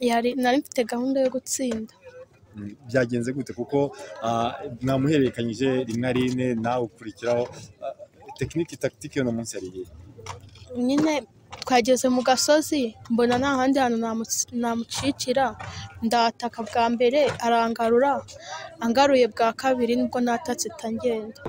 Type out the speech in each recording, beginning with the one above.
nari mfite gahunda yo gutsinda byagenze gute kuko mwamuhererekanyije rimwe ari rine nawe ukurikiraho tekinike takitike uno munsi yari iyihe nyine twageze mu gasozi mbona nta handi hantu namucikira ndataka bwa mbere arangarura angaruye bwa kabiri nibwo natatse itangenda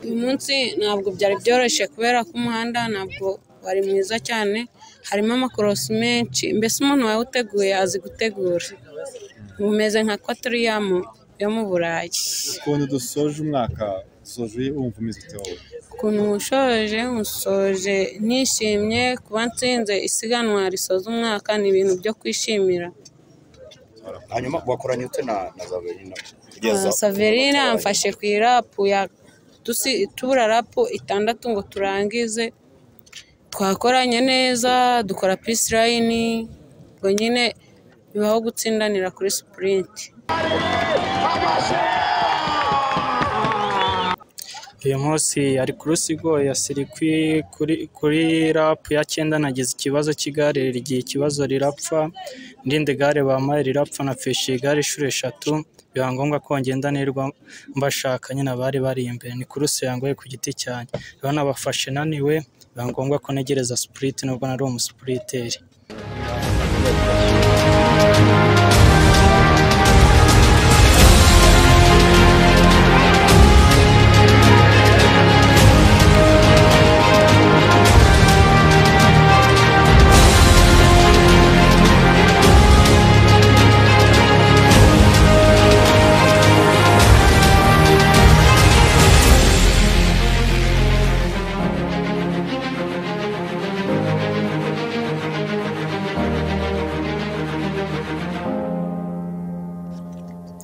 uyu munsi ntabwo byari byoroshye kubera ko umuhanda ntabwo wari mwiza cyane harimo amakorosi menshi mbese umuntu wawuteguye azi gutegura bumeze nka kwaturiyamu yo mu burayi ukuntu dusoje umwaka dusoje wumva umeze wowe ukuntu mushoje musoje nishimye kuba nsinze isiganwa risoza umwaka ni ibintu byo kwishimira hanyuma wakoranye ute na na zaverina Ah, saverina amfashe ku irapu ya dusi- tubura rapu itandatu ngo turangize twakoranye neza dukora pisi layini ubwo nyine bibaho gutsindanira kuri sipurinti uyu munsi ari ku rusigo ya sirikwi kuri kuri rapu ya cyenda nagize ikibazo cy'igare rigira ikibazo rirapfa irindi gare bampaye rirapfa napfishije igare inshuro eshatu biba ngombwa ko ngendanirwa mbashaka nyine abari bari imbere ni ku rusigo yangoye ku giti cyanjye urabona abafashe naniwe biba ngombwa ko ntegereza sipuriti nubwo nari umusipuriteri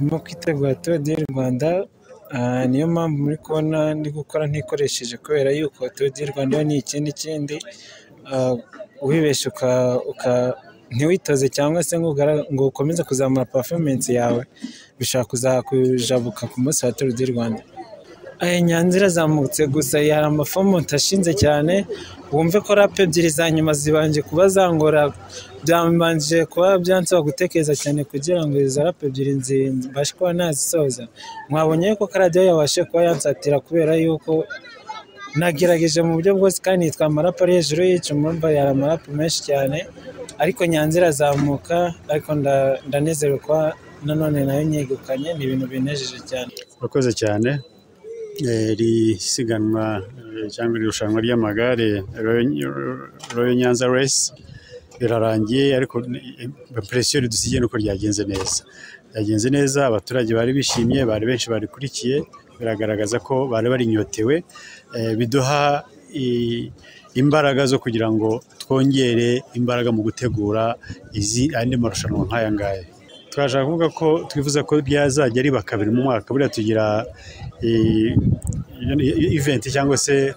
ndimo kwitegura tuwe di rwanda ah, niyo mpamvu muri kubona ndi gukora ntikoresheje kubera yuko tuwe di rwanda yo ni ikindi kindi Ah, wibeshye uka uka ntiwitoze cyangwa se ngo ugara- ngo ukomeze kuzamura performance yawe bishobora kuzakujabuka ku munsi wa tuwe di rwanda Aya nyanza irazamutse gusa hari amafomu ntashinze cyane wumve ko rapu ebyiri za nyuma zibanje kuba zangora byambanje kuba byansaba gutekereza cyane kugira ngo izo rapu ebyiri nzi- mbashe kuba nazisoza mwabonye yuko karadiyo yabashe kuba yansatira kubera yuko nagerageje mu buryo bwose kandi yitwa amarapu ari hejuru y'icumi urumva yari amarapu menshi cyane ariko nyanza irazamuka ariko nda- ndanezerewe kuba nanone nayo nyegukanye ni ibintu binejeje cyane urakoze cyane Eh, iri siganwa eh, cyangwa iri rushanwa ry'amagare royo nyanza resi rirarangiye ariko impresiyo ridusigiye nuko ryagenze neza ryagenze neza abaturage bari bishimye bari benshi barikurikiye biragaragaza ko bari barinyotewe Eh, biduha i- imbaraga zo kugira ngo twongere imbaraga mu gutegura izi andi marushanwa nk'aya ngaya turashaka kuvuga ko twifuza ko ryazajya riba kabiri mu mwaka buriya tugira eh, iventi cyangwa se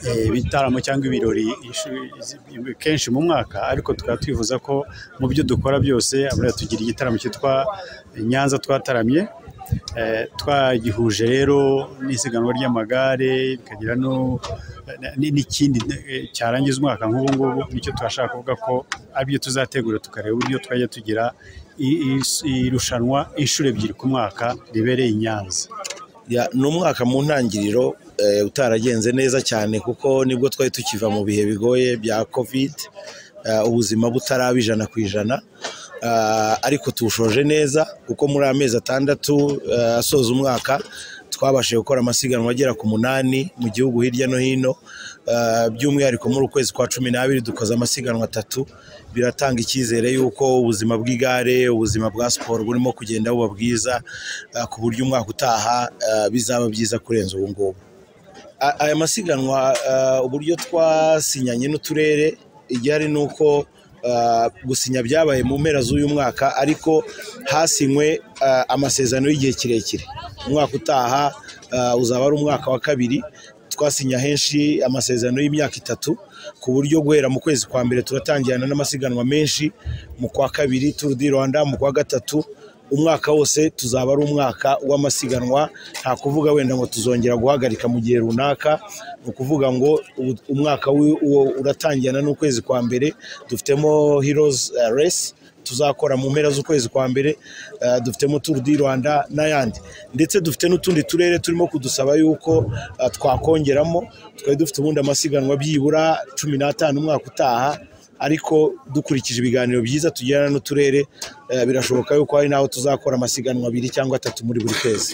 eh, ibitaramo cyangwa ibirori ish- izi- kenshi mu mwaka ariko tukaba twifuza ko mu byo dukora byose buriya tugira igitaramo cyitwa nyanza twataramye Eh, twagihuje rero n'isiganwa ry'amagare bikagira no n- n'ikindi eh, cyarangiza umwaka nk'ubu ngubu nicyo turashaka kuvuga ko aribyo tuzategura tukareba uburyo twajya tugira i- i- irushanwa inshuro ebyiri ku mwaka ribereye i Nyanza ni umwaka mu ntangiriro eh, utaragenze neza cyane kuko nibwo twari tukiva mu bihe bigoye bya kovide eh, ubuzima butaraba ijana ku ijana ah, ariko tuwushoje neza kuko muri amezi atandatu eh, asoza umwaka twabashije gukora amasiganwa agera ku munani mu gihugu hirya no hino Ah, by'umwihariko muri ukwezi kwa cumi n'abiri dukoze amasiganwa atatu biratanga icyizere y'uko ubuzima bw'igare ubuzima bwa siporo burimo kugenda buba bwiza ah, ku buryo umwaka utaha ah, bizaba byiza kurenza ubu ngubu A- aya masiganwa ah, uburyo twasinyanye n'uturere igihari ni uko ah, gusinya byabaye mu mpera z'uyu mwaka ariko hasinywe ah, amasezerano y'igihe kirekire umwaka utaha ah, uzaba ari umwaka wa kabiri twasinya henshi amasezerano y'imyaka itatu ku buryo guhera mu kwezi kwa mbere turatangirana n'amasiganwa menshi mu kwa kabiri Tour du Rwanda mu kwa gatatu umwaka wose tuzaba ari umwaka w'amasiganwa nta kuvuga wenda ngo tuzongera guhagarika mu gihe runaka ni ukuvuga ngo ubu- umwaka w'i- uwo uratangirana n'ukwezi kwa mbere dufitemo Heroes eh, Race tuzakora mu mpera z'ukwezi kwa mbere eh, dufitemo Tour du Rwanda n'ayandi ndetse dufite n'utundi turere turimo kudusaba yuko eh, twakongeramo twari dufite ubundi amasiganwa byibura cumi n'atanu umwaka utaha ariko dukurikije ibiganiro byiza tugirana n'uturere eh, birashoboka yuko hari n'aho tuzakora amasiganwa abiri cyangwa atatu muri buri kwezi